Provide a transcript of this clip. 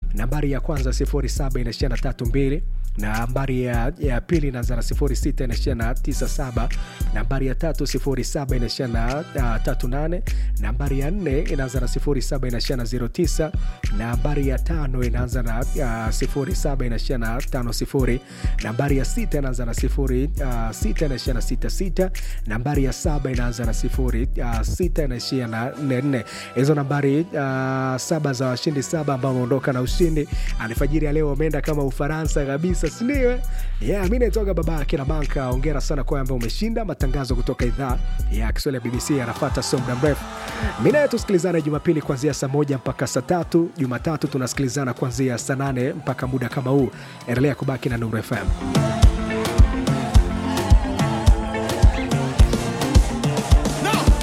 nambari ya kwanza 07 inaishia na 32 nambari ya, ya pili inaanza na 06 inaishia na 97 nambari ya tatu 07 inaishia na uh, 38 nambari ya nne inaanza na 07 inaishia na 09 nambari ya tano inaanza na uh, 07 inaishia na 50 nambari ya sita inaanza na 06 inaishia na 66 nambari ya saba inaanza na 06 inaishia na 44 hizo nambari uh, saba za washindi saba ambao wameondoka na ushindi alfajiri ya leo wameenda kama ufaransa kabisa sindio yeah, mi naitoka baba kina banka ongera sana kwa ambao umeshinda matangazo kutoka idhaa ya kiswahili ya bbc yanafata sio muda mrefu mi naye tusikilizane jumapili kuanzia saa moja mpaka saa tatu jumatatu tunasikilizana kuanzia saa nane mpaka muda kama huu endelea kubaki na nuru fm